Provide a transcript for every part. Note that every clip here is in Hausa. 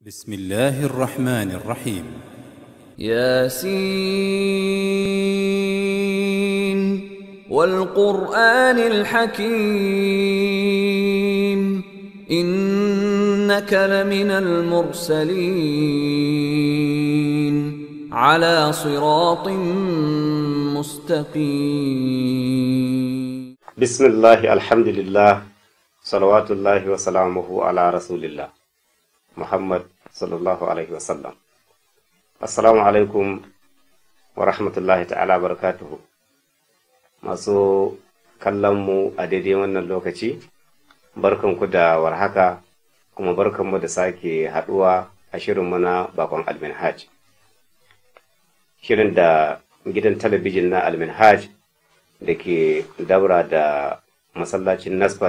بسم الله الرحمن الرحيم ياسين والقرآن الحكيم إنك لمن المرسلين على صراط مستقيم بسم الله الحمد لله صلوات الله وسلامه على رسول الله محمد صلى الله عليه وسلم السلام عليكم ورحمة الله تعالى وبركاته masu kallonmu a daidai wannan lokaci barkanku da warhaka kuma barkanmu da sake haɗuwa a shirinmu na bakon alminhaj shirin da gidan talabijin na alminhaj da ke daura da masallacin nasfat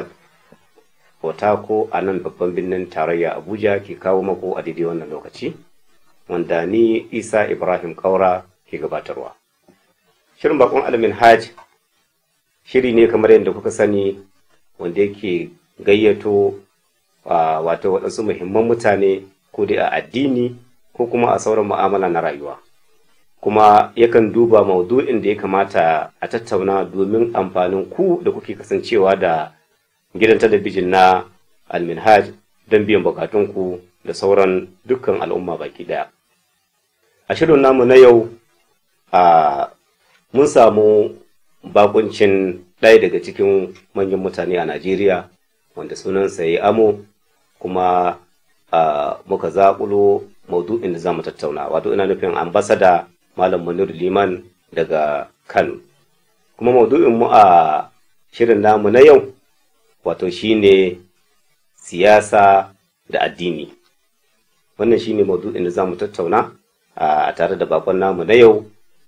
otako a nan babban birnin tarayya abuja ke kawo mako a daidai wannan lokaci wanda ni isa ibrahim kaura ke gabatarwa shirin bakon alminhaj shiri ne kamar yadda kuka sani wanda yake gayyato wato waɗansu muhimman mutane ko dai a addini ko kuma a sauran mu'amala na rayuwa kuma yakan duba maudu'in da ya kamata a tattauna domin amfanin ku da kuke kasancewa da gidan talabijin na alminhaj don biyan bukatunku da sauran dukkan al'umma baki daya a shirin namu na yau a mun samu bakuncin ɗaya daga cikin manyan mutane a najeriya wanda sunansa ya amo kuma muka zaƙulo maudu'in da za mu tattauna wato ina nufin ambasada Malam Munir Liman daga Kano. Kuma maudu'in mu a shirin namu na yau wato shine siyasa da addini. Wannan shine maudu'in da za mu tattauna a tare da bakon namu na yau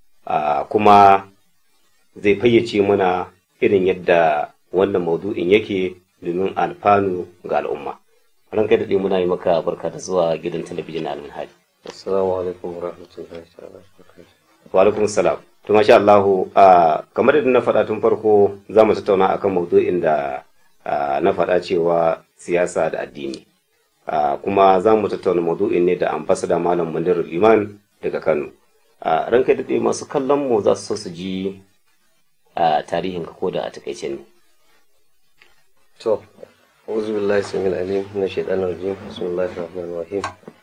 kuma zai fayyace mana irin yadda wannan maudu'in yake domin alfanu ga al'umma. Ranka da muna yi maka barka da zuwa gidan talabijin na Almanhaji. Assalamu alaikum wa rahmatullahi ta'ala Wa alaikum salam. To masha Allah kamar yadda na faɗa tun farko za mu tattauna akan maudu'in da na faɗa cewa siyasa da addini. Kuma za mu tattauna maudu'in ne da ambasada Malam Munir Liman daga Kano. Ranka da masu kallon mu za su so su ji tarihin ka ko da a takaice ne. To, أعوذ بالله السميع العليم من الشيطان الرجيم بسم الله الرحمن الرحيم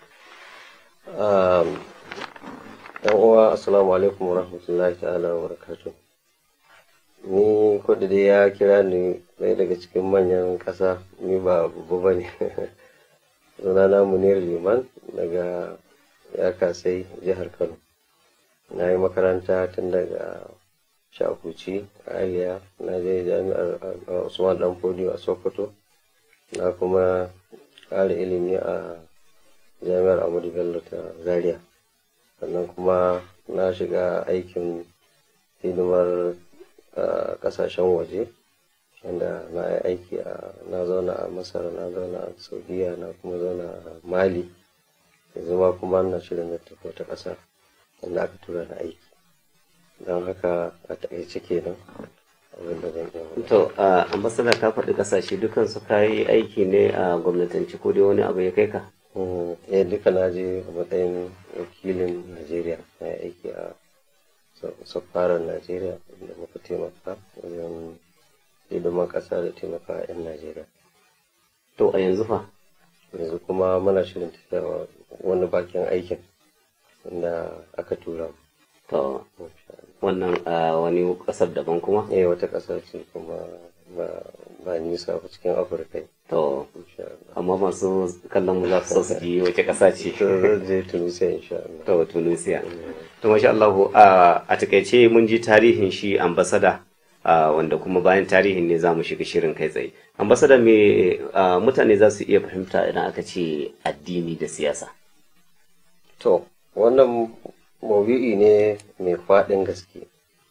yan uwa assalamu alaikum warahmatullahi ta'ala wa barakatuh ni kudu dai ya kira ni ɗaya daga cikin manyan ƙasa ni ba babba ba ne sunana munir liman daga ya kasai jihar kano na yi makaranta tun daga shakuci aliya na je jami'ar usman dan fodiyo a sokoto na kuma ƙara ilimi a jami'ar amadu bello ta zaria sannan kuma na shiga aikin hidimar kasashen waje wanda na yi aiki a na zauna a masar na zauna a saudiya na kuma zauna a mali yanzu ma kuma na shirin na tafi wata ƙasa wanda aka tura na aiki don haka a taƙaice kenan abin da zan iya To, ambasada ka faɗi ƙasashe dukan su kayi aiki ne a gwamnatanci ko dai wani abu ya kai ka? eh duka na je a matsayin wakilin najeriya na aiki a safarar najeriya da muka taimaka wajen hidiman ƙasa da taimaka 'yan najeriya To, a yanzu fa? yanzu kuma muna shirin tafiya wani bakin aikin da aka tura To, wannan a wani ƙasar daban kuma? eh wata ƙasa ce kuma ba nisa ba cikin afirka To, insha Allah amma masu kallon mu za su so su ji wace ƙasa ce? to zan je tunisia insha Allah To, Tunisia. To, masha Allah, a takaice mun ji tarihin shi ambasada. Uh, wanda kuma bayan tarihin ne za mu shiga shirin kai tsaye. Ambasada me uh, mutane za su iya fahimta idan aka ce addini da siyasa. To, wannan maudu'i ne mai faɗin gaske.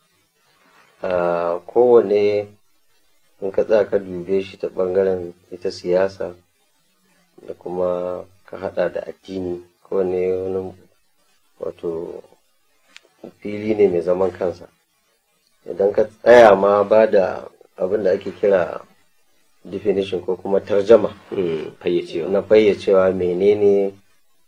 Kowane in ka tsaya ka dube shi ta ɓangaren ita siyasa da kuma ka haɗa da addini kowane wani wato fili ne mai zaman kansa. Idan ka tsaya ma ba da abin da ake kira definition ko kuma tarjama Mm, fayyacewa. na fayyacewa menene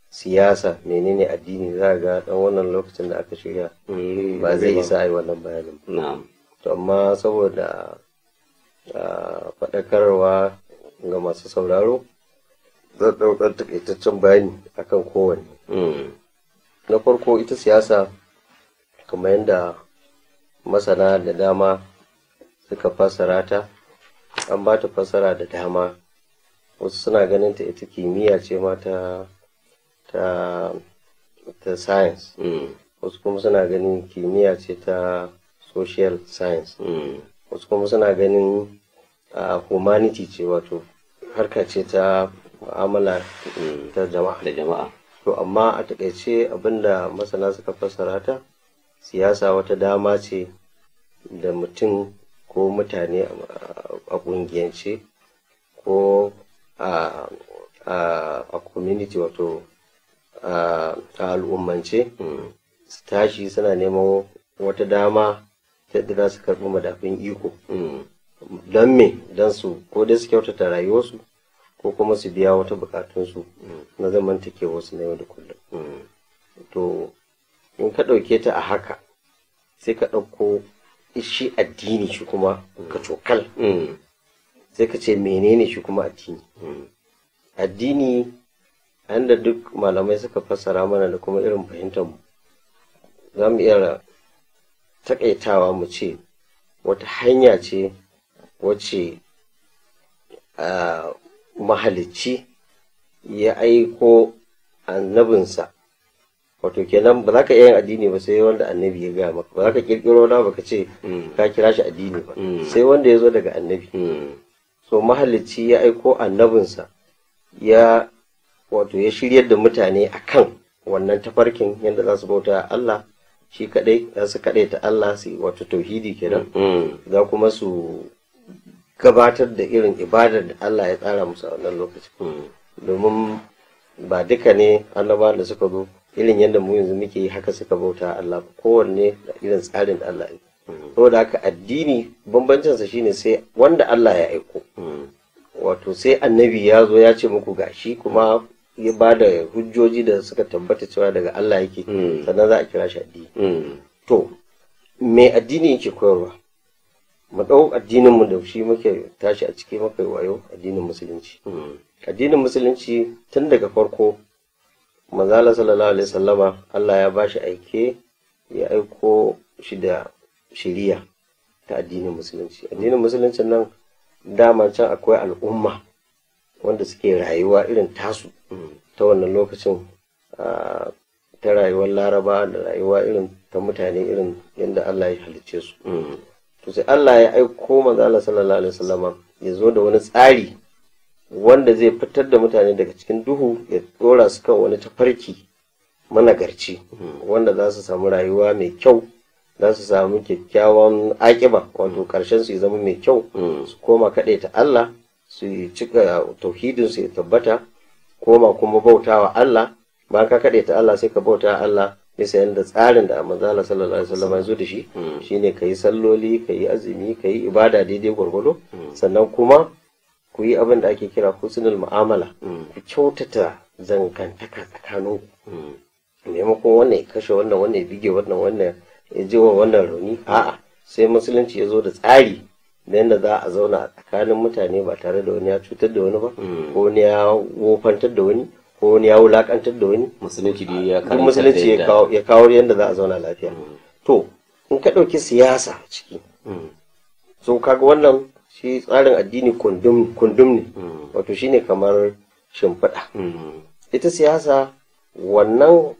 siyasa menene addini za ga dan wannan lokacin da aka shirya Mm, ba zai ba. isa a yi wannan bayanin ba. na'am to amma saboda ah, faɗakarwa ga masu sauraro zan ɗaukar takaitaccen bayani akan kowanne Mm, na farko ita siyasa kamar yadda masana da dama suka fassara ta an ba ta fassara da dama wasu suna ganin ta ita kimiyya ce ma ta ta ta science mm, wasu kuma suna ganin kimiyya ce ta social science mm, wasu kuma suna ganin ah, humanity ce wato harka ce ta mu'amala mm. ta jama'a da jama'a To amma a takaice abinda masana suka fassara ta siyasa wata dama ce da mutum ko mutane a- a ƙungiyance ko a a- a community wato a a al'ummance Mm, su tashi suna neman wata dama ta yadda za su karɓi madafin iko mm, don me don su ko dai su kyautata rayuwarsu ko kuma su biya wata bukatunsu na zamantakewarsu na yau da kullum mm, to in ka ɗauke ta a haka sai ka ɗauko shi addini shi kuma ka cokal mm, sai ka ce menene shi kuma addini mm, addini da duk malamai suka fassara mana da kuma irin fahimtar mu za mu iya takaitawa mu ce wata hanya ce wacce a mahalicci ya aiko annabinsa wato kenan ba za ka iya yin addini ba sai wanda annabi ya gaya maka ba za ka kirkiro na ba ka ce Mm. ka kira shi addini ba Mm. sai wanda ya zo daga annabi mm, so mahalicci ya aiko annabinsa ya wato ya shiryar da mutane akan wannan tafarkin yadda za su bauta Allah shi kadai za su kadai ta Allah su wato tauhidi kenan mm, za kuma su gabatar da irin ibadar da Allah ya tsara musu a wannan lokacin mm, domin ba duka ne annabawan da suka zo irin yadda mu yanzu muke yi haka suka bauta Allah ba kowanne da irin tsarin da Allah ya yi saboda haka addini bambancinsa shine sai wanda Allah ya aiko mm, wato sai annabi ya zo ya ce muku gashi kuma ya ba da hujjoji da suka tabbata cewa daga Allah yake Mm. sannan za a kira shi addini mm, to me addini yake koyarwa mu ɗau addinin mu da shi muke tashi a ciki muka yi wayo addinin musulunci mm, addinin musulunci tun daga farko manzala sallallahu alaihi sallama Allah ya ba shi aike ya aiko shi da shiriya ta addinin musulunci addinin musulunci nan dama can akwai al'umma wanda suke rayuwa irin tasu ta wannan lokacin ah, ta rayuwar laraba da rayuwa irin ta mutane irin yadda Allah ya halicce su mm, to sai Allah ya aiko manzo Allah sallallahu alaihi wasallam ya zo da wani tsari wanda zai fitar da mutane daga cikin duhu ya dora su kan wani tafarki managarci wanda za su samu rayuwa mai kyau za su samu kyakkyawan akiba wato karshen su ya zama mai kyau mm, su koma kaɗai ta Allah su yi cika tauhidin su ya tabbata koma kuma bautawa Allah bayan ka kaɗai ta Allah sai ka bauta Allah bisa yadda tsarin da manzala sallallahu alaihi wasallam ya zo da shi Mm. shine ka yi salloli ka yi azumi ka yi ibada daidai gwargwado sannan kuma ku yi abin da ake kira husnul mu'amala Mm. ku kyautata zangantaka tsakanin mm, maimakon wannan ya kashe wannan wannan ya bige wannan wannan ya ji wa wannan rauni a'a sai musulunci ya zo da tsari da yadda za a zauna a tsakanin mutane ba tare da wani ya cutar da wani ba Mm. ko wani ya wofantar da wani ko wani ya wulakantar da wani musulunci dai ya duk karanta musulunci ya da kawo ya kawo yadda za a zauna lafiya to in ka ɗauki siyasa a ciki Mm, so kaga wannan shi tsarin addini kundum kundum ne mm, wato shine kamar shimfiɗa mm, ita siyasa wannan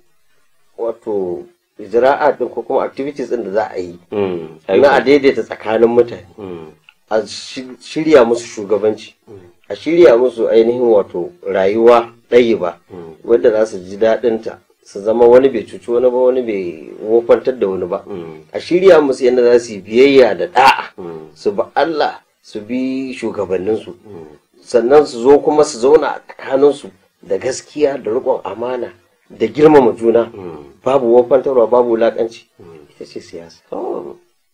wato ijra'a din ko kuma activities din da za a yi mm, na a daidaita tsakanin mutane mm, a shi- shirya musu shugabanci a shirya musu ainihin wato rayuwa ɗaya ba mm, wadda za su ji daɗinta su zama wani bai cuci wani ba wani bai wofantar da wani ba mm, a shirya musu yadda za su yi biyayya da ɗa'a mm, su bi Allah su bi shugabanninsu mm, sannan su zo kuma su zauna a tsakaninsu da gaskiya da riƙon amana da girmama juna mm. babu wofantarwa babu wulaƙanci ita ce siyasa Oh,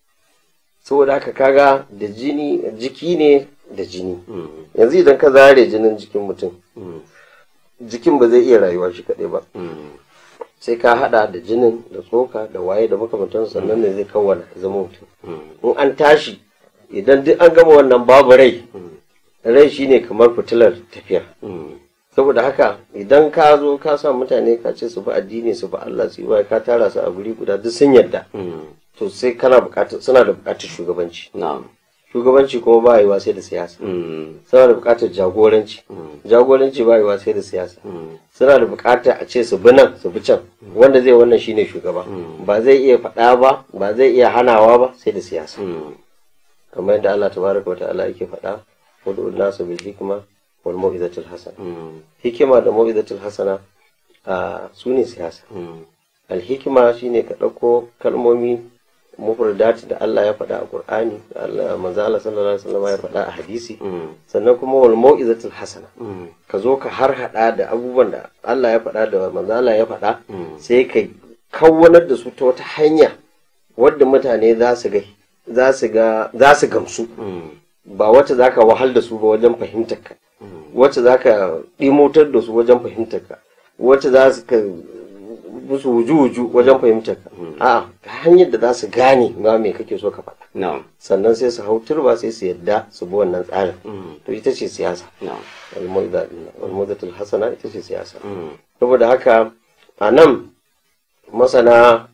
saboda haka kaga da jini jiki ne da jini mm, yanzu idan ka zare jinin jikin mutum mm, jikin ba zai iya rayuwa shi kaɗai ba sai ka hada da jinin da tsoka da waye da makamantansu sannan ne zai kawwana ya zama mutum in an tashi idan duk an gama wannan babu rai rai shine kamar fitilar tafiya saboda haka idan ka zo ka sa mutane ka ce su bi addini su bi Allah su yi wa ka tara su a guri guda duk sun yadda to sai kana bukatar suna da bukatar shugabanci na'am shugabanci kuma ba yiwa sai da siyasa suna da bukatar jagoranci jagoranci ba yiwa sai da siyasa suna da bukatar a ce su bi nan su bi can wanda zai wannan shine shugaba ba zai iya faɗa ba ba zai iya hanawa ba sai da siyasa kamar yadda Allah tabaraka wa ta'ala yake faɗa wad'u nasu bil hikma wal mau'izatil hasana hikima da mau'izatil hasana a su ne siyasa al hikima shine ka ɗauko kalmomi mufradat da Allah ya faɗa a Qur'ani Allah manzo Allah sallallahu alaihi wasallam ya faɗa a hadisi sannan kuma wal mau'izatul hasana ka zo ka har hada da abubuwan da Allah ya faɗa da manzo Allah ya faɗa sai ka kawwanar da su ta wata hanya wadda mutane za su ga za su ga za su gamsu ba wacce zaka wahal da su ba wajen fahimtar ka wacce zaka ɗimotar da su wajen fahimtar ka wacce za su ka musu wuju-wuju wajen fahimtar ka a'a ta hanyar da za su gane ma me kake so ka faɗa na'am sannan sai su hau turba sai su yadda su bi wannan tsarin to ita ce siyasa na'am al-mudatul hasana ita ce siyasa saboda haka a nan masana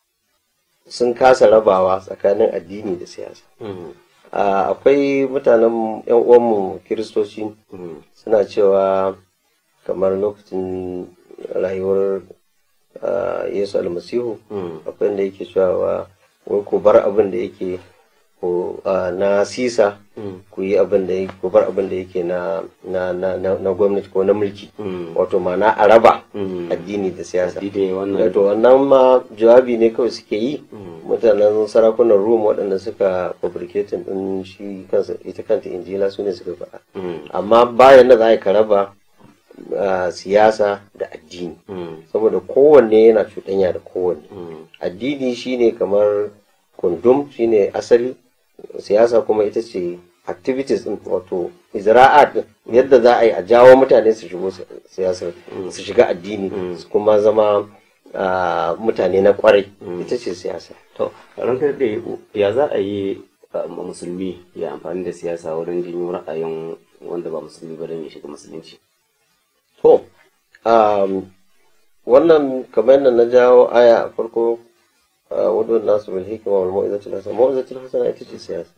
sun kasa rabawa tsakanin addini da siyasa a akwai mutanen yan uwanmu kiristoci suna cewa kamar lokacin rayuwar ah, yesu almasihu akwai inda yake cewa wai ku bar abin da yake ku, ah, na sisa ku yi abin da yake ku bar abin da yake na na na na na gwamnati ko na mulki wato ma'ana a raba addini da siyasa dide wannan to wannan ma jawabi ne kawai suke yi mutanen sarakunan rum waɗanda suka fabricating din shi kansa ita kanta injila su ne suka faɗa amma bayan da za a yi ka raba ah, siyasa da addini saboda kowanne yana cuɗanya da kowanne addini shine kamar kundum shine asali siyasa kuma ita ce activities din wato izra'at din yadda za a yi a jawo mutane su shigo si- siyasar su shiga addini su kuma zama ah, mutane na kwarai ita ce siyasa to ranka da ya za a yi uh, musulmi ya amfani da siyasa wurin jinyo ra'ayin wanda ba musulmi ba don ya shiga musulunci to um, wannan kamar yadda na jawo aya a farko wadda nasu bil hikima wal mau'izatul hasana mau'izatul hasana ita ce siyasa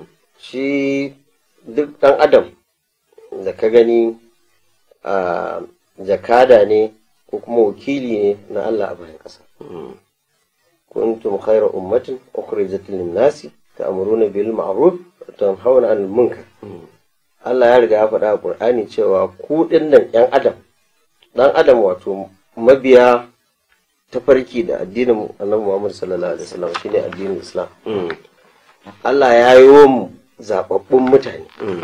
shi duk ɗan adam da ka gani a jakada ne ko kuma wakili ne na Allah a bayan ƙasa kuntum khayra ummatin ukhrijat lin nasi ta'muruna bil ma'ruf wa tanhauna 'anil munkar Allah ya riga ya faɗa a Qur'ani cewa ku dinnan ƴan adam ɗan adam wato mabiya tafarki da addinin Annabi Muhammad sallallahu alaihi wasallam shine addinin Islam Allah ya yi mu zababbun mutane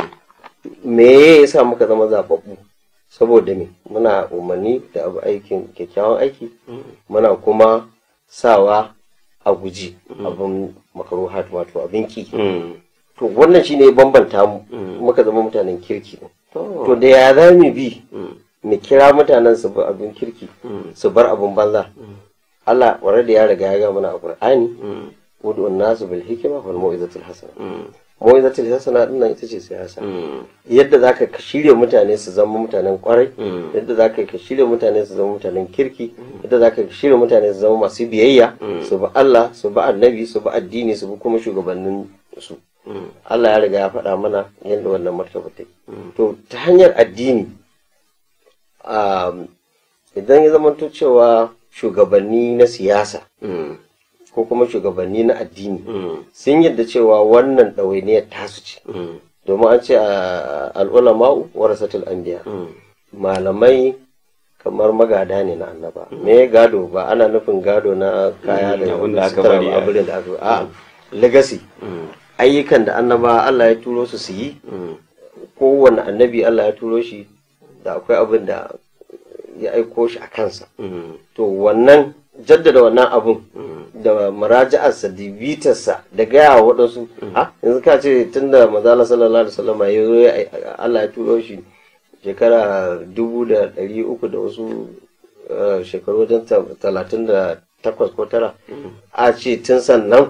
me ya sa muka zama zababbu saboda me muna umarni da abu aikin kyakkyawan aiki muna kuma sawa a guji abin makaruhat wato abin ki to wannan shine ya bambanta mu muka zama mutanen kirki to da ya za mu bi mu kira mutanen su bar abin kirki su bar abin banza Allah ware da ya riga ya ga mana a Qur'ani wudu nasu bil hikma wal mau'izatul hasana mau'izatul hasana din nan ita ce siyasa yadda zaka ka shirya mutane su zama mutanen kwarai yadda zaka ka shirya mutane su zama mutanen kirki yadda zaka ka shirya mutane su zama masu biyayya su bi Allah su bi annabi su bi addini su bi kuma shugabannin su Allah ya riga ya faɗa mana yadda wannan martaba take to ta hanyar addini um, idan ya zamanto cewa shugabanni na siyasa ko kuma shugabanni na addini sun yadda cewa wannan ɗawainiyar tasu ce domin an ce a al'ulama'u warasatul anbiya malamai kamar magada ne na annaba me gado ba ana nufin gado na kaya da abin da aka sutura bari ba, a- abin da aka a legacy ayyukan da annaba Allah ya turo su su yi kowane annabi Allah ya turo shi da akwai abin da ya aiko shi a kansa to wannan jaddada wannan abun da maraja'arsa da bitarsa da gaya wa waɗansu a yanzu ka ce tun da mazala sallallahu alaihi wasallam ya zo ya- Allah ya turo shi shekara dubu da ɗari uku da wasu eh, shekaru wajen ta- talatin da takwas ko tara a ce tun sannan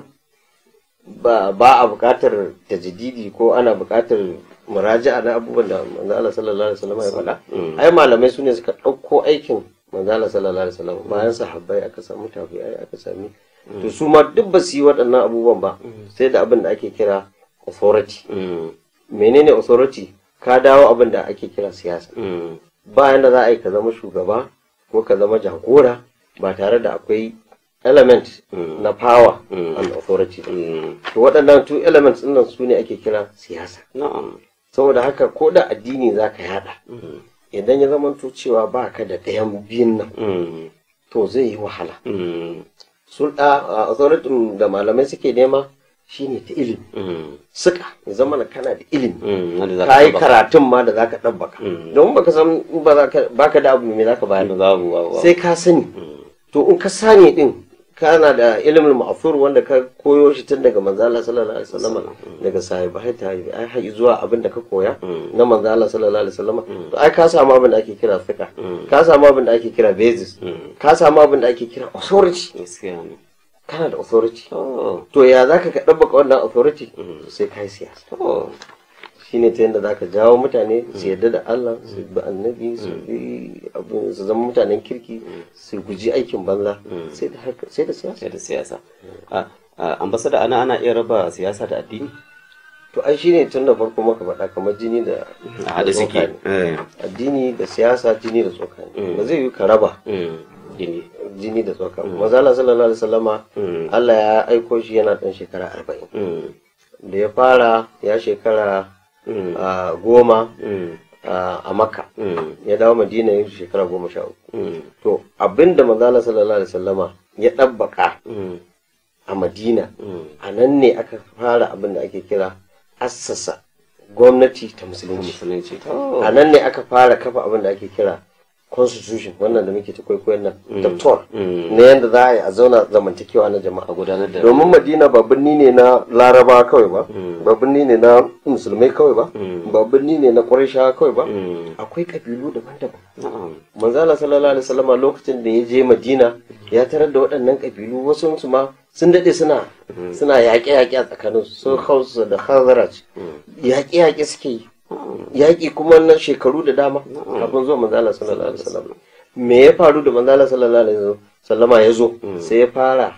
ba ba a buƙatar tajdidi ko ana buƙatar muraja'a na abubuwan da manzo Allah sallallahu alaihi wasallam ya faɗa ai malamai su ne suka ɗauko aikin manzo Allah sallallahu alaihi wasallam bayan sahabbai aka samu tabi'ai aka sami to su ma duk ba su yi waɗannan abubuwan ba sai da abin da ake kira authority Mm. menene authority ka dawo abin da ake kira siyasa Mm. bayan da za a yi ka zama shugaba ko ka zama jagora ba tare da akwai element na power and authority ba. Mm. to waɗannan two elements ɗin nan su ne ake kira siyasa Na'am. saboda haka ko da addini za ka yada idan ya zama cewa ba ka da ɗayan biyun nan Mm. to zai yi wahala Mm. sulɗa a authority da malamai suke nema shine ta ilimi Mm. suka ya zama na kana da ilimi Mm. Wanda za ka yi taɓa. karatun ma da zaka ɗabbaka don baka san in ba za ka baka da abu me zaka bayar Wanda za mu wa- wa- sai ka sani to in ka sani din kana da ilimin ma'afur wanda ka koyo shi tun daga manzo Allah sallallahu alaihi wasallam daga sahibai ta ai har zuwa abin da ka koya na manzo Allah sallallahu alaihi wasallam to ai ka samu abin da ake kira fiqh ka samu abin da ake kira basis ka samu abin da ake kira authority Gaskiya ne. kana da authority Oh. to ya zaka ka ɗabbaka wannan authority sai kai siyasa Oh. shine ta yadda zaka jawo mutane su yarda da Allah su bi annabi su bi abin su zama mutanen kirki su guji aikin banza sai da harka- sai da siyasa Sai da siyasa. A- a- Ambasada ana ana iya raba siyasa da addini? to ai shine tun da farko maka faɗa kamar jini da A haɗe da suke. tsoka ne. Eh. addini da siyasa jini da tsoka ne ba zai yi ka raba Mm. Gini. jini da tsoka maza Allah sallallahu alaihi wasallama Mm. Allah ya aiko shi yana ɗan shekara arba'in Mm. da ya fara ya shekara Mm. a goma Mm. a a makka Mm. ya dawo madina ya shekara goma sha uku Mm. to abinda manzo Allah sallallahu alaihi wasallama ya ɗabbaka Mm. a madina Mm. a nan ne aka fara abin da ake kira assasa gwamnati ta musulunci Musulunci. Oh. a nan ne aka fara kafa abin da ake kira constitution wannan da muke ta kwaikwayon nan doctor Mm. na yadda za a yi a zauna zamantakewa na jama'a A gudanar da. domin madina ba birni ne na laraba kawai ba ba birni ne na musulmai kawai ba ba birni ne na ƙwarishawa kawai ba Mm. akwai ƙabilu daban-daban Na'am. manzala sallallahu alaihi wasallam lokacin da ya je madina ya tarar da waɗannan ƙabilu wasu su ma sun daɗe suna suna yaƙe-yaƙe a tsakanin su hausa da khazaraj yaƙe-yaƙe suke yi yaƙi kuma na shekaru da dama kafin zuwa manzala sallallahu alaihi wasallam me ya faru da manzala sallallahu alaihi wasallama ya zo sai ya fara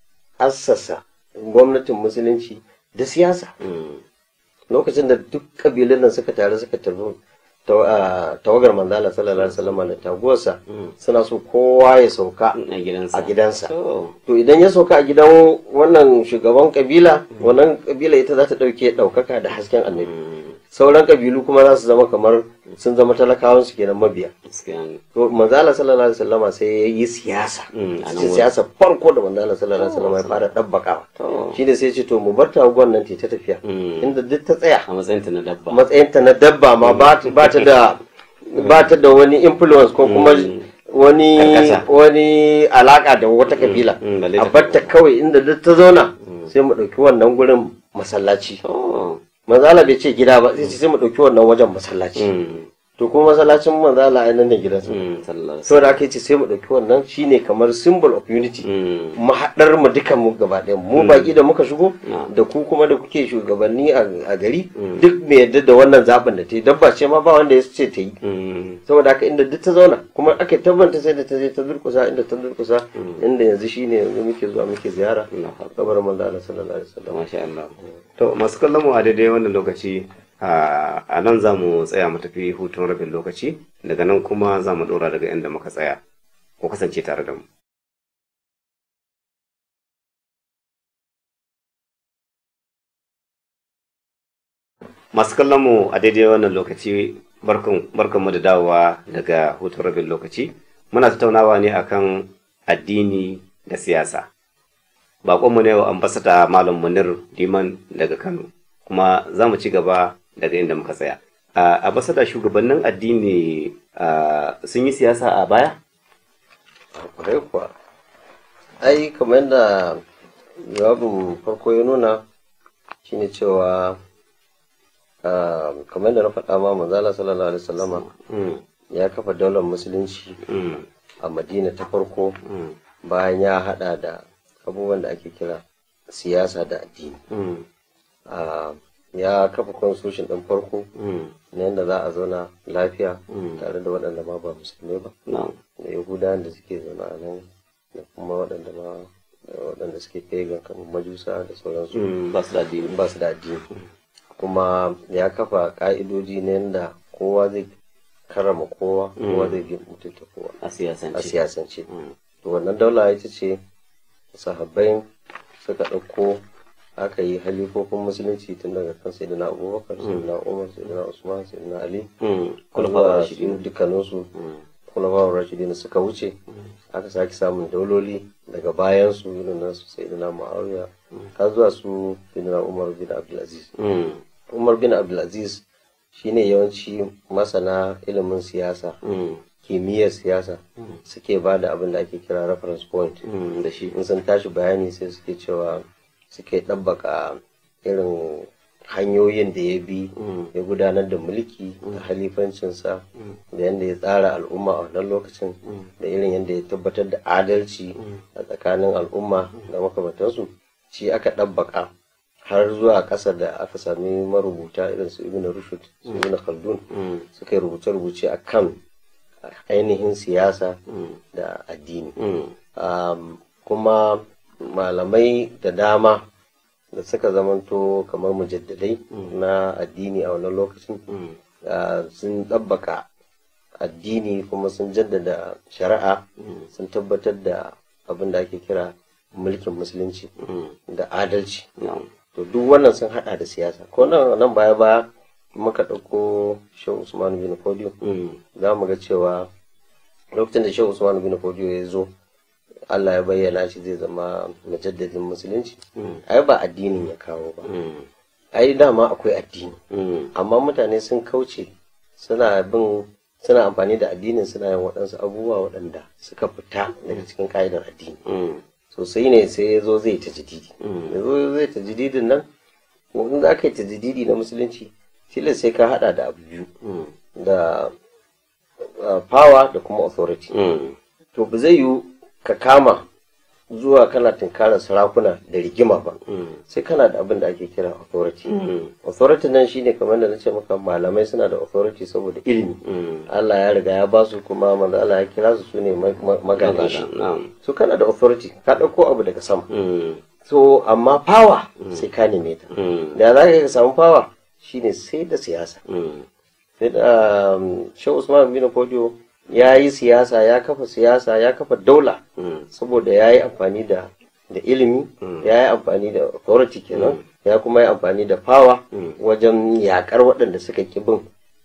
assasa gwamnatin musulunci da siyasa Mm. lokacin da duk kabilun nan suka taru suka taru taw- a tawagar manzala sallallahu alaihi wasallam da taguwarsa suna so kowa ya sauka A gidansa. a gidansa Oh. to idan ya sauka a gidan wannan shugaban kabila wannan kabila ita za ta ɗauke ɗaukaka da hasken annabi sauran kabilu kuma za su zama kamar sun zama talakawan su kenan mabiya Gaskiya ne. to manzala sallallahu alaihi wasallama sai ya yi siyasa Mm, a nan cikin wurin. siyasa farko da manzala sallallahu alaihi wasallama ya fara ɗabbakawa To. shi ne sai ce to mu bar taguwar nan ta tafiya Mm. inda duk ta tsaya A matsayinta na dabba. matsayinta na dabba ma ba ta ba ta da ba ta da wani influence ko kuma wani Karkata. wani alaka da wata kabila mm, balle a ta batta kawai inda duk ta zauna sai mu ɗauki wannan gurin masallaci Oh. manzala bai ce gida ba sai ce sai mu ɗauki wannan wajen masallaci Mm. to kuma masallacin manzala a nan ne gidansa Mm. Sallallahu alaihi saboda aka ce sai mu ɗauki wannan shine kamar symbol of unity Mm. mahaɗar mu dukan mu gaba ɗaya mu baki da muka shigo Na'am. da ku kuma da kuke shugabanni a a gari duk mai yadda da wannan zaɓin da ta yi dabba ce ma ba wanda ya ce ta yi Mm. saboda haka inda duk ta zauna kuma aka tabbata sai da ta je ta durkusa inda ta durkusa inda yanzu shine yanzu muke zuwa muke ziyara Allahu Akbar. kabarin manzo Allah sallallahu alaihi wasallam Masha Allah. To masu kallon mu a daidai wannan lokaci a a nan za mu tsaya mu tafi hutun rabin lokaci daga nan kuma za mu ɗora daga inda muka tsaya. Ku kasance tare da mu. Masu kallon mu a daidai wannan lokaci barkan mu da dawowa daga hutun rabin lokaci. Muna tattaunawa ne akan addini da siyasa. bakonmu ne wa ambasada malam munir liman daga kano kuma za mu ci gaba daga inda muka tsaya a ambasada shugabannin addini ah, sun yi siyasa a baya kwarai kuwa ai kamar yadda jawabin farko ya nuna shine cewa ah, kamar da na faɗa ma manzala sallallahu alaihi wasallama Mm. ya kafa daular musulunci Mm. a madina ta farko Mm. bayan ya hada da abubuwan da ake kira siyasa da addini Mm. Ah, ya kafa constitution ɗin farko Mm. na yadda za a zauna lafiya Mm. tare da waɗanda ma ba musulmai ba Na'am. da yahudawan da suke zaune a nan da kuma waɗanda ma waɗanda suke pagan kamar majusa da sauransu Mm. Ba su da addini. ba su da addini kuma ya kafa ƙa'idoji na yadda kowa zai karama kowa kowa zai bi mutunta kowa A siyasance. a siyasance Mm. to wannan daula ita ce sahabbai suka ɗauko aka yi halifofin musulunci tun daga kan sayyidina abubakar sayyidina umar sayyidina usman sayyidina ali Mm. kulafawar Kulafawar rashidin rashidin. dukkaninsu Mm. kulafawar rashidin suka wuce aka sake samun dauloli daga bayan su irin nasu sayyidina muawiya har zuwa su sayyidina umar bin abdulaziz Mm. umar bin abdulaziz shine yawanci masana ilimin siyasa Mm. kimiyyar siyasa suke ba da abin da ake kira reference point Mm. Da shi. in sun tashi bayani sai suke cewa suke ɗabbaka irin hanyoyin da ya bi Mm. ya gudanar da mulki da halifancinsa da yadda ya tsara al'umma a wannan lokacin da irin yadda ya tabbatar da adalci a tsakanin al'umma da makamantansu shi aka ɗabbaka har zuwa ƙasa da aka sami marubuta irin su ibn rushd su ibn khaldun Mm. suka yi rubuce-rubuce a kan ainihin siyasa Mm. da addini Mm. Um, kuma malamai da dama da suka zamanto kamar mujaddadai na addini a wannan lokacin Mm. uh, sun ɗabbaka addini kuma sun jaddada shari'a sun tabbatar da abin da ake kira mulkin musulunci Mm. da adalci Na'am. to duk wannan sun hada da siyasa ko nan nan baya baya muka ɗauko shehu usman bin fodiyo Mm. za mu ga cewa lokacin da shehu usman bin fodiyo ya zo allah ya bayyana shi zai zama mujaddadin musulunci ai ba addinin ya kawo ba Mm. ai dama akwai addini Mm. amma mutane sun kauce suna bin suna amfani da addinin suna yin waɗansu abubuwa waɗanda suka fita daga cikin ka'idar addini Mm. sosai ne sai ya zo zai ta jididi Mm. ya zo zai ta jididin nan in za ka yi ta jididi na musulunci tilas sai ka hada da abu biyu Mm. da uh, power da kuma authority Mm. to ba zai yiwu ka kama zuwa kana tunkarar sarakuna da rigima ba Mm. sai kana da abin da ake kira authority Mm. authority nan shine kamar da na ce maka malamai suna da authority saboda ilimi Mm. Allah ya riga ya ba su kuma manzo Allah ya kira su sune magadan shi Na'am. so kana da authority ka ɗauko abu daga sama Mm. so amma power sai ka neme ta Mm. da za ka samu power shine sai da siyasa Mm. sai da um, Shehu Usman bin Fodio ya yi siyasa ya kafa siyasa ya kafa daula Mm. saboda ya yi amfani da da ilimi ya yi amfani da authority kenan ya kuma yi amfani da power wajen yakar waɗanda suka ki bin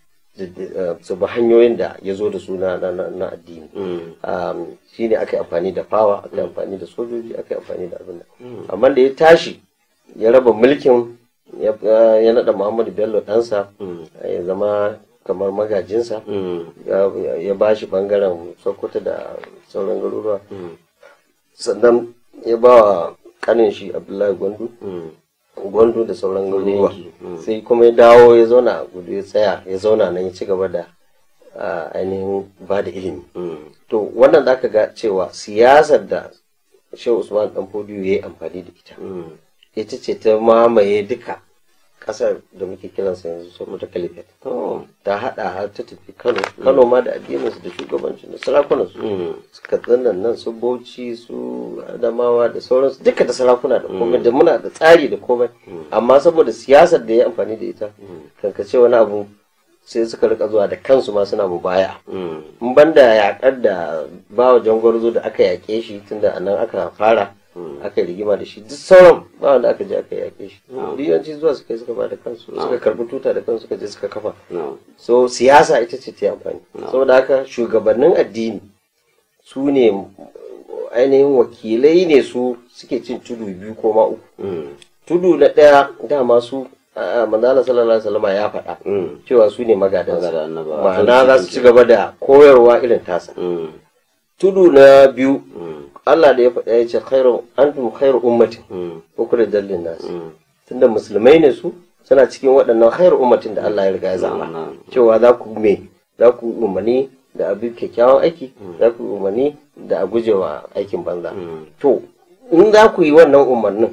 su bi hanyoyin da ya zo da su na na- na- na addini Mm. um, shi ne aka yi amfani da power aka yi amfani da sojoji aka yi amfani da abin da amma da ya tashi ya raba mulkin ya ya naɗa muhammadu bello ɗansa ya zama kamar magajinsa Mm. ya- ya ba shi ɓangaren sokoto da sauran garuruwa Mm. sannan ya ba wa kanin shi abdullahi gwandu Mm. gwandu da sauran garuruwa yanki, mm. sai kuma ya dawo ya zauna a gudu ya tsaya ya zauna nan ya ci gaba da ah, ainihin ba da ilimi Mm. to wannan za ka ga cewa siyasar da shehu usman dan fodiyo ya yi amfani da ita Mm. ita ce ta mamaye duka kasar da muke kiransa yanzu sokoto caliphate To. ta hada har ta tafi kano kano ma da addininsu da shugabancin da sarakunansu Mm. suka tsannan nan su bauchi su adamawa da sauransu duka da sarakuna da komai da muna da tsari da komai amma saboda siyasar da ya amfani da ita kankace wani abu sai suka rika zuwa da kansu ma suna mubaya Mm. in banda yakar da bawa jangwarzo da aka yake shi tunda a nan aka fara aka yi rigima da shi duk sauran ba wanda aka je aka yake shi yawanci zuwa suka yi suka ba da kansu suka karbi tuta da kansu suka je suka kafa No. so siyasa ita ce ta yi amfani saboda haka shugabannin addini su ne ainihin wakilai ne su suke cin tudu biyu ko ma uku Mm. tudu na ɗaya dama su a manzala sallallahu alaihi wasallam ya faɗa Mm. cewa su ne magadansa Magadan annabawa. ma'ana za su ci gaba da koyarwa irin tasa Mm. tudu na biyu Mm. Allah da ya faɗa ya ce khairu antum khairu ummatin Mm. ko kula dallin nasu Mm. tunda musulmai ne su suna cikin waɗannan khairu ummatin da Allah ya riga ya zama Na'am. cewa za ku me za ku umarni da abin kyakkyawan aiki za ku umarni da a gujewa aikin banza to in za ku yi wannan umarnin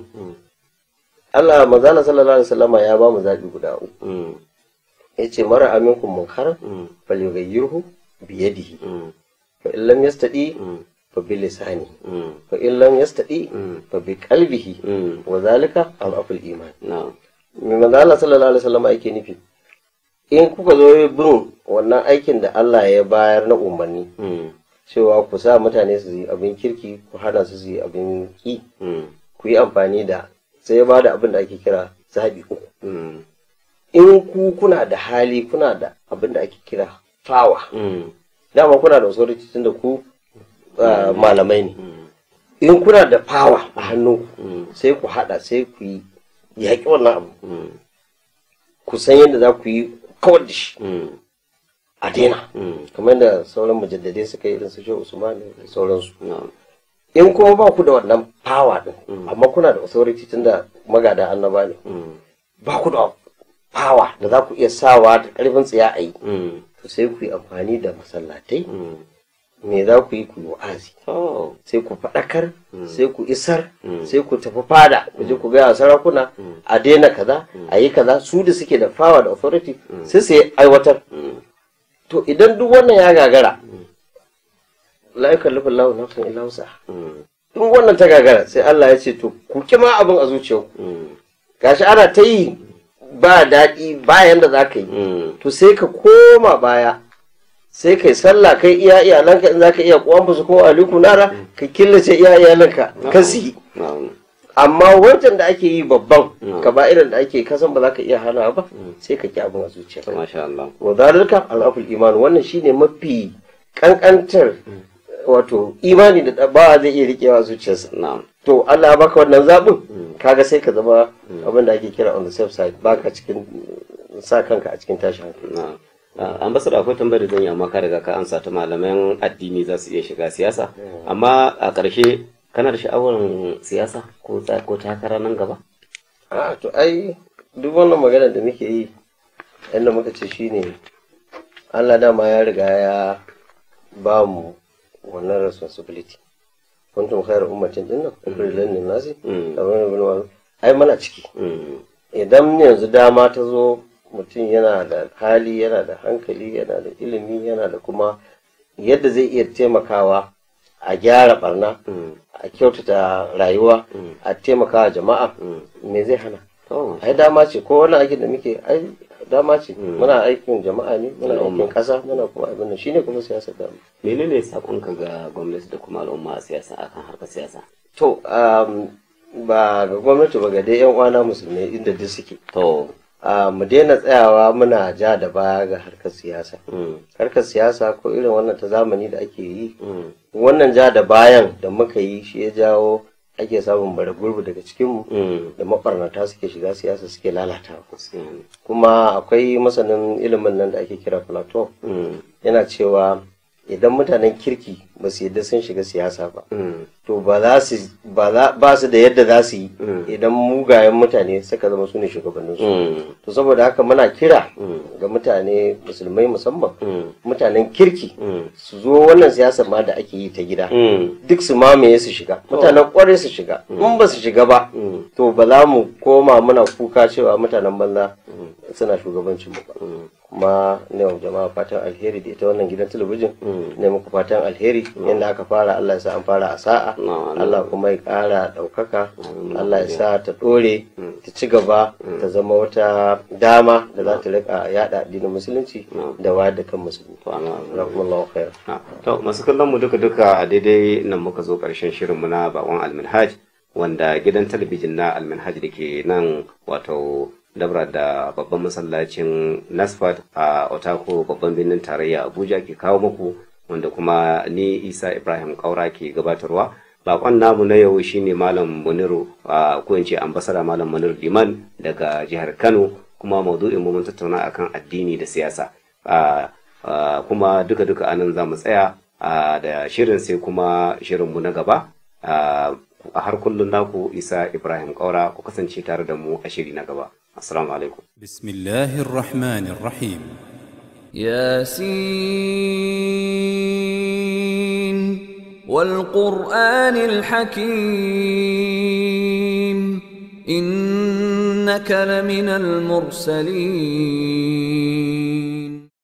Allah manzala sallallahu alaihi wasallama ya ba mu zaɓi guda uku Mm. yace mara aminkum munkar Mm. falyughayyirhu biyadihi Mm. fa in lam yastadi Mm. fa bi lisani Mm. fa in lam yastadi Mm. fa bi qalbihi Mm. wa zalika adhaful iman Na'am. me manzo Allah sallallahu alaihi wasallam yake nufi in kuka zo bin wannan aikin da Allah ya bayar na umarni Mm. cewa ku sa mutane su yi abin kirki ku hana su su yi abin ki Mm. ku yi amfani da sai ya ba da abin da ake kira zabi uku Mm. in ku kuna da hali kuna da abin da ake kira fawa Mm. dama kuna da authority tun da ku uh, malamai ne Mm. in kuna da fawa a hannu Mm. sai ku hada sai ku yi yaƙi wannan abu Mm. ku san yadda za ku yi kawar da shi Mm. a daina Mm. kamar da sauran mujaddadai suka yi irin su shehu usman da sauransu Na'am. in kuma ba ku da wannan fawa din amma kuna da authority tun da magada annaba ne Mm. ba ku da fawa da za ku iya sawa da karfin tsiya a yi Mm. to sai ku yi amfani da masallatai Mm. me za ku yi ku yi wa'azi Oh. sai ku faɗakar sai ku isar Mm. sai ku tafi fada ku je ku gaya wa sarakuna a daina kaza a yi kaza su da suke da fawa da authority sai su yi aiwatar Mm. to idan duk wannan ya gagara la yukallifu Allahu nafsan illa wus'aha Mm. in wannan ta gagara sai Allah ya ce to ku kima abin a zuciyarku Mm. gashi ana ta yi ba daɗi bayan da za ka yi Mm. to sai ka koma baya sai kai sallah kai iya iyalanka in za ka iya kuwan su kuma aliku nara ka killace iya iyalanka ka su yi Na'am. amma wancan da ake yi babban ka ba irin da ake kasan ba za ka iya hana ba sai ka ki abin a zuciyarka Masha Allah. wa zalika al'aful iman wannan shine mafi kankantar wato imani da ba zai iya rikewa a zuciyarsa Na'am. to Allah ya baka wannan zaɓin kaga sai ka zama abin da ake kira on the safe side baka cikin sa kanka a cikin tashin hankali Na'am. Ah, ambassador akwai tambayar da zan yi amma ka riga ka ansa ta malaman addini za su iya shiga siyasa amma a ƙarshe kana da sha'awar siyasa ko ta- ko takara nan gaba a to ai duk wannan magana da muke yi yadda muka ce shine Allah dama ya riga ya ba mu wannan responsibility kuntum khairu ummatin dinnan ukhrijat lin nasi Mm. amrun bil ma'ruf ai mana ciki Mm. idan yanzu dama ta zo mutum yana da hali yana da hankali yana da ilimi yana da kuma yadda zai iya taimakawa a gyara barna Mm. a kyautata rayuwa a taimakawa jama'a me zai hana To, ai dama ce ko wannan aikin da muke ai dama ce muna aikin jama'a ne muna aikin kasa muna kuma abin nan shine kuma siyasar da menene sakonka ga gwamnati da kuma al'umma a siyasa akan harkar siyasa to um, ba ga gwamnati ba ga dai yan uwana musulmai inda duk suke to a mu daina tsayawa muna ja da baya ga harkar siyasa mm, harkar siyasa ko irin wannan ta zamani da ake yi mm, wannan ja da bayan da muka yi shi ya jawo ake samun bara gurbi daga cikinmu mm, da mabarnata suke shiga siyasa suke lalatawa gaskiya ne. kuma akwai masanin ilimin nan da ake kira platon Mm, yana cewa idan mutanen kirki ba su yadda sun shiga siyasa ba mm, to ba za su ba za- ba su da yadda za su yi idan mugayen mutane suka zama su ne shugabanninsu mm, to saboda haka muna kira Mm. ga mutane musulmai musamman mm, mutanen kirki mm, su zo wannan siyasar ma da ake yi ta gida mm, duk su mamaye su shiga mutanen kwarai su shiga in ba su shiga ba mm, to ba za mu koma muna kuka cewa mutanen banza suna shugabancin mu ba mm. kuma ne wa jama'a fatan alheri da ita wannan gidan talabijin Mm. ne muku fatan alheri yadda aka fara Allah ya sa an fara a sa'a Na, na. Allah kuma ya ƙara ɗaukaka Allah ya sa ta ɗore ta ci gaba ta zama wata dama da za ta rika yada addinin musulunci da wayar da kan musulmi To, ana- Jazakumullahu khair Ah, To, masu kallon mu duka-duka a daidai nan muka zo ƙarshen shirinmu na bakon alminhaj wanda gidan talabijin na alminhaj da ke nan wato dabra da babban masallacin nasfat a otako babban birnin tarayya abuja ke kawo muku wanda kuma ni isa ibrahim kaura ke gabatarwa bakon namu na yau shine malam muniru a ko in ce ambasada malam muniru liman daga jihar kano kuma maudu'in mu mun tattauna akan addini da siyasa Ah, ah, kuma duka-duka anan za mu tsaya ah, da shirin sai kuma shirinmu na gaba Ah, a har kullum naku isa ibrahim kaura ku kasance tare da mu a shiri na gaba assalamu alaikum بسم الله الرحمن الرحيم ياسين والقرآن الحكيم إنك لمن المرسلين